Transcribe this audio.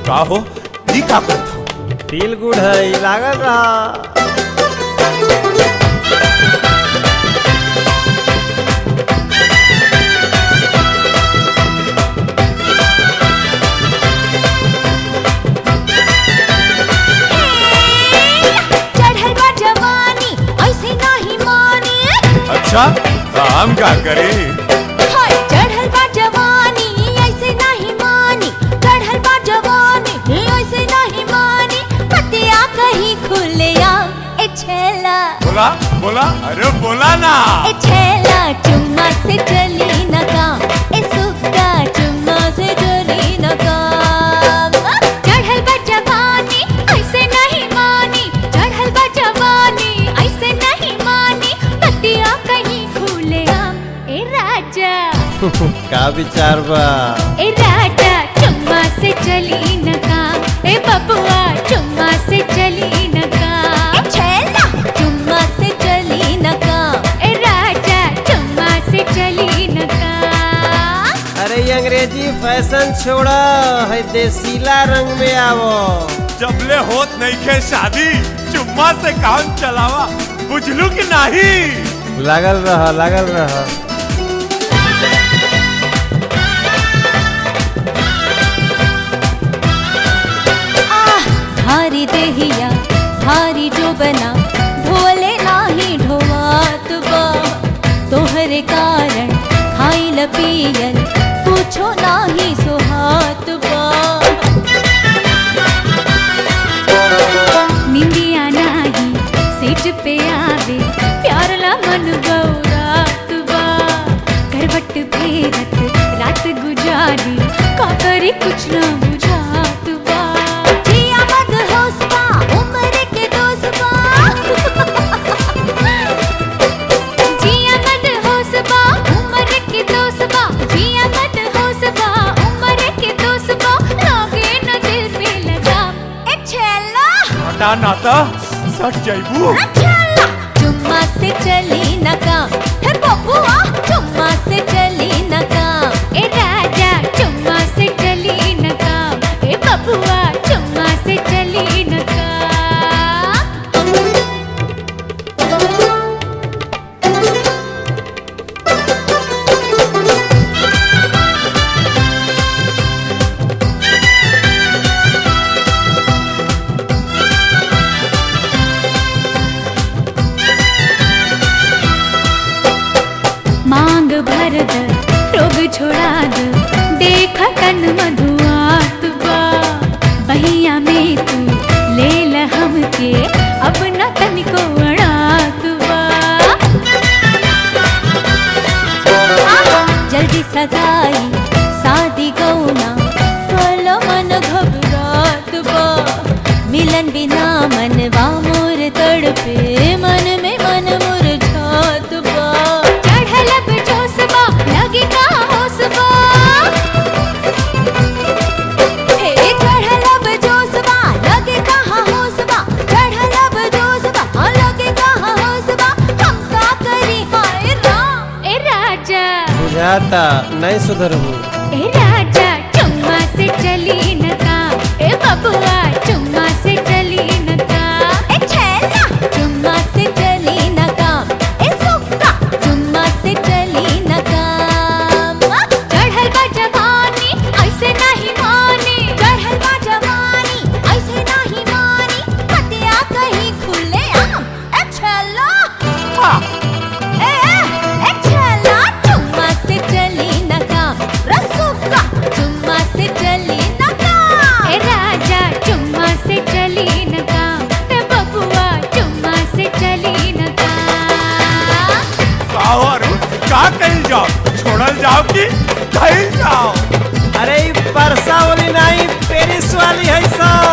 का हो ई का करत हो फील गुड है लागल रहा चढ़ल बा जवानी ऐसे नाही मानी अच्छा तो हम का करी हाय चढ़ल बा जवानी ऐसे नहीं मानी चढ़ल बा जवानी ऐसे नहीं मानी पतिया कहीं खुले आ ए छेला बोला बोला अरे बोला ना ए छेला चुम्मा से चली न काम ए सुक्का चुम्मा से चली न काम चढ़ल बा जवानी ऐसे नहीं मानी चढ़ल बा जवानी ऐसे नहीं मानी पतिया कहीं खुले आम ए राजा का विचार बा ए राजा चुम्मा से चली न काम ए बबुआ चुम्मा से चली न काम ए छेला चुम्मा से चली न काम ए राजा चुम्मा से चली न काम अरे ये अंग्रेजी फैशन छोड़ा है देसीला रंग में आवो जबले होत नहीं खे शादी चुम्मा से काम चलावा बुझलू कि नहीं लागल रहा लागल रहा आह भारी देहिया भारी जो बना ढोले नाही ढोवात बा तोहरे कारण खाइल पियल कुछो नाही सोहात बा निंदिया नाही सेज पे आवे प्यार ला मन बौरात बा करवट फेरत रात गुजारी का करी कुछ ना बुझात बा जिया मत होश बा उम्र के दोस्त बा जिया मत होश बा उम्र के दोस्त बा जिया मत होश बा उम्र के दोस्त बा लागे न दिल पे लगा ए छेला हटा नाता सट जाइबू चुम्मा से चली न काम हे बबुआ चुम्मा से चली न काम ए राजा चुम्मा से चली न काम ए बबुआ चुम्मा से चली न काम मांग भर द रोग छोड़ा द देख तन मधुआत बा बहिया में तू ले ल हमके अब न तनिको अड़ात बा जल्दी सगाई शादी गौना फल मन घबरात बा मिलन बिना मनवा मोर तड़पे मन में मन मुरझात बा चढ़ल अब जोशबा लगे का होशबा हे चढ़ल अब जोशबा लगे कहाँ होशबा चढ़ल अब जोशबा लगे कहाँ होशबा हम का करी हाय राम ए राजा बुझाता नहीं सुधरबू ए राजा चुम्मा से चली न काम ए बबुआ चुम्मा से चली न काम ए छेला चुम्मा से चली न काम ए सुक्का चुम्मा से चली न काम चढ़ल बा जवानी ऐसे नहीं मानी चढ़ल बा जवानी ऐसे नहीं मानी हतिया कहीं खुले आम ए छेला ए ए छेला चुम्मा से चली न काम रसुका चुम्मा से चली न काम ए राजा चुम्मा से चली न काम ए बबुआ चुम्मा से चली न काम का और का कही जाओ छोड़ल जाओ कि कही जाओ अरे ई परसा वाली नहीं पेरिस वाली है सब